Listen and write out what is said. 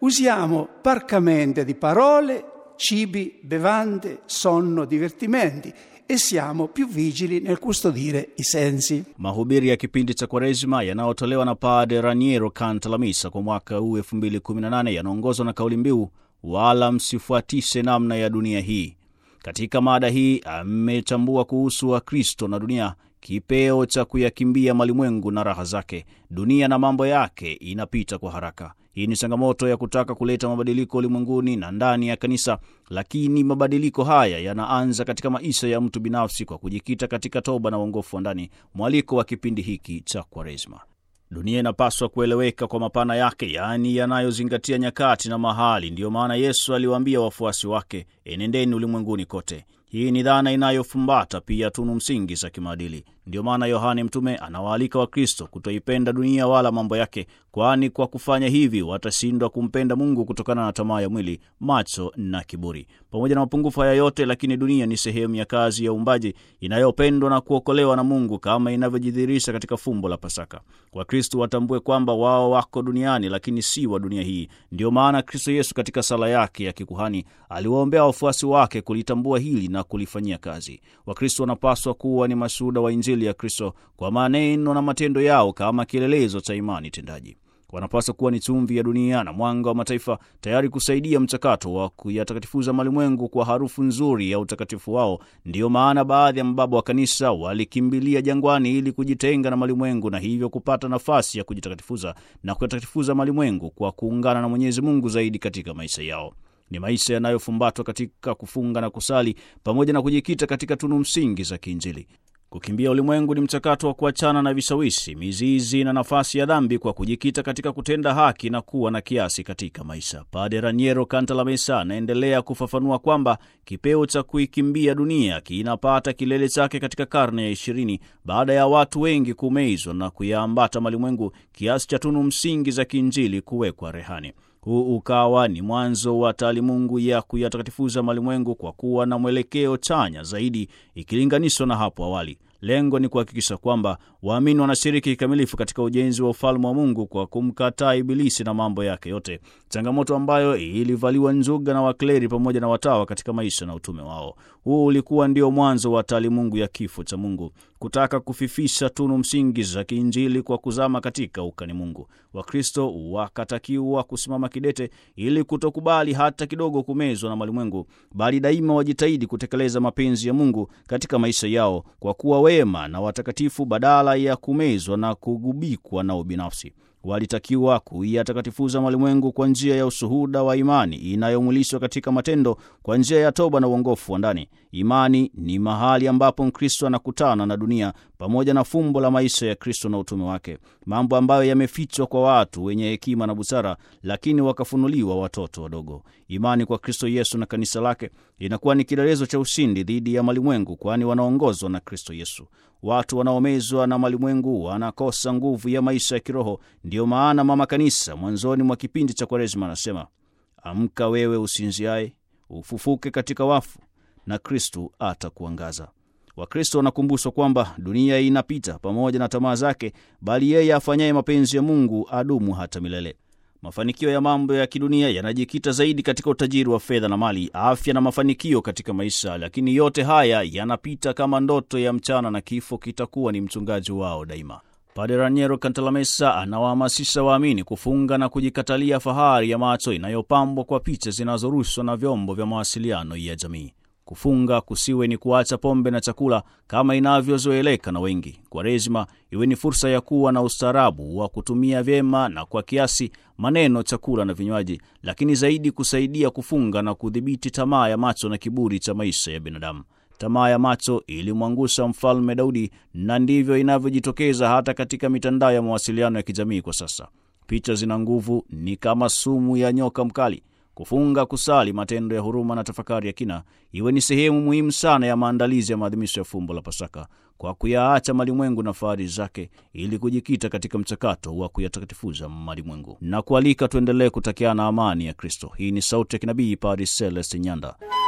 Usiamo parcamente di parole, cibi, bevande, sonno, divertimenti e siamo più vigili nel custodire i sensi. Mahubiri ya kipindi cha Kwaresma yanayotolewa na Padre Raniero Cantalamessa kwa mwaka huu 2018 yanaongozwa na kauli mbiu wala msifuatishe namna ya dunia hii. Katika mada hii amechambua kuhusu Wakristo na dunia, kipeo cha kuyakimbia malimwengu na raha zake. Dunia na mambo yake inapita kwa haraka. Hii ni changamoto ya kutaka kuleta mabadiliko ulimwenguni na ndani ya kanisa, lakini mabadiliko haya yanaanza katika maisha ya mtu binafsi kwa kujikita katika toba na uongofu wa ndani, mwaliko wa kipindi hiki cha Kwaresma. Dunia inapaswa kueleweka kwa mapana yake, yaani yanayozingatia nyakati na mahali. Ndiyo maana Yesu aliwaambia wafuasi wake, enendeni ulimwenguni kote. Hii ni dhana inayofumbata pia tunu msingi za kimaadili. Ndiyo maana Yohane Mtume anawaalika Wakristo kutoipenda dunia wala mambo yake, kwani kwa kufanya hivi watashindwa kumpenda Mungu kutokana na tamaa ya mwili, macho na kiburi. Pamoja na mapungufu haya yote, lakini dunia ni sehemu ya kazi ya uumbaji inayopendwa na kuokolewa na Mungu kama inavyojidhihirisha katika fumbo la Pasaka. Wakristo watambue kwamba wao wako duniani, lakini si wa dunia hii. Ndiyo maana Kristo Yesu katika sala yake ya kikuhani aliwaombea wafuasi wake kulitambua hili na kulifanyia kazi. Wakristo wanapaswa kuwa ni mashuhuda wa Injili ya Kristo kwa maneno na matendo yao kama kielelezo cha imani tendaji. Wanapaswa kuwa ni chumvi ya dunia na mwanga wa mataifa, tayari kusaidia mchakato wa kuyatakatifuza malimwengu kwa harufu nzuri ya utakatifu wao. Ndiyo maana baadhi ya mababa wa kanisa walikimbilia jangwani ili kujitenga na malimwengu na hivyo kupata nafasi ya kujitakatifuza na kuyatakatifuza malimwengu kwa kuungana na Mwenyezi Mungu zaidi katika maisha yao. Ni maisha yanayofumbatwa katika kufunga na kusali pamoja na kujikita katika tunu msingi za kiinjili. Kukimbia ulimwengu ni mchakato wa kuachana na vishawishi, mizizi na nafasi ya dhambi kwa kujikita katika kutenda haki na kuwa na kiasi katika maisha. Padre Raniero Cantalamessa anaendelea kufafanua kwamba kipeo cha kuikimbia dunia kinapata kilele chake katika karne ya ishirini baada ya watu wengi kumezwa na kuyaambata malimwengu kiasi cha tunu msingi za kiinjili kuwekwa rehani. Huu ukawa ni mwanzo wa taalimungu ya kuyatakatifuza malimwengu kwa kuwa na mwelekeo chanya zaidi ikilinganishwa na hapo awali. Lengo ni kuhakikisha kwamba waamini wanashiriki kikamilifu katika ujenzi wa ufalme wa Mungu kwa kumkataa Ibilisi na mambo yake yote, changamoto ambayo ilivaliwa njuga na wakleri pamoja na watawa katika maisha na utume wao. Huu ulikuwa ndio mwanzo wa taalimungu ya kifo cha Mungu, kutaka kufifisha tunu msingi za kiinjili kwa kuzama katika ukani Mungu. Wakristo wakatakiwa kusimama kidete ili kutokubali hata kidogo kumezwa na malimwengu, bali daima wajitahidi kutekeleza mapenzi ya Mungu katika maisha yao kwa kuwa wema na watakatifu badala ya kumezwa na kugubikwa na ubinafsi. Walitakiwa kuyatakatifuza malimwengu kwa njia ya ushuhuda wa imani inayomwilishwa katika matendo kwa njia ya toba na uongofu wa ndani. Imani ni mahali ambapo Mkristo anakutana na dunia pamoja na fumbo la maisha ya Kristo na utume wake, mambo ambayo yamefichwa kwa watu wenye hekima na busara, lakini wakafunuliwa watoto wadogo. Imani kwa Kristo Yesu na kanisa lake inakuwa ni kielelezo cha ushindi dhidi ya malimwengu, kwani wanaongozwa na Kristo Yesu. Watu wanaomezwa na malimwengu wanakosa nguvu ya maisha ya kiroho. Ndiyo maana Mama Kanisa mwanzoni mwa kipindi cha Kwaresma anasema, amka wewe usinziaye, ufufuke katika wafu na Kristu atakuangaza. Wakristo wanakumbushwa kwamba dunia inapita pamoja na tamaa zake, bali yeye afanyaye mapenzi ya Mungu adumu hata milele. Mafanikio ya mambo ya kidunia yanajikita zaidi katika utajiri wa fedha na mali, afya na mafanikio katika maisha, lakini yote haya yanapita kama ndoto ya mchana, na kifo kitakuwa ni mchungaji wao daima. Padre Raniero Cantalamessa anawahamasisha waamini kufunga na kujikatalia fahari ya macho inayopambwa kwa picha zinazorushwa na vyombo vya mawasiliano ya jamii. Kufunga kusiwe ni kuacha pombe na chakula kama inavyozoeleka na wengi. Kwaresima iwe ni fursa ya kuwa na ustaarabu wa kutumia vyema na kwa kiasi maneno, chakula na vinywaji, lakini zaidi kusaidia kufunga na kudhibiti tamaa ya macho na kiburi cha maisha ya binadamu. Tamaa ya macho ilimwangusha mfalme Daudi, na ndivyo inavyojitokeza hata katika mitandao ya mawasiliano ya kijamii kwa sasa. Picha zina nguvu, ni kama sumu ya nyoka mkali. Kufunga, kusali, matendo ya huruma na tafakari ya kina iwe ni sehemu muhimu sana ya maandalizi ya maadhimisho ya fumbo la Pasaka, kwa kuyaacha malimwengu na fahari zake, ili kujikita katika mchakato wa kuyatakatifuza malimwengu na kualika tuendelee kutakiana amani ya Kristo. Hii ni sauti ya kinabii Padre Celeste Nyanda.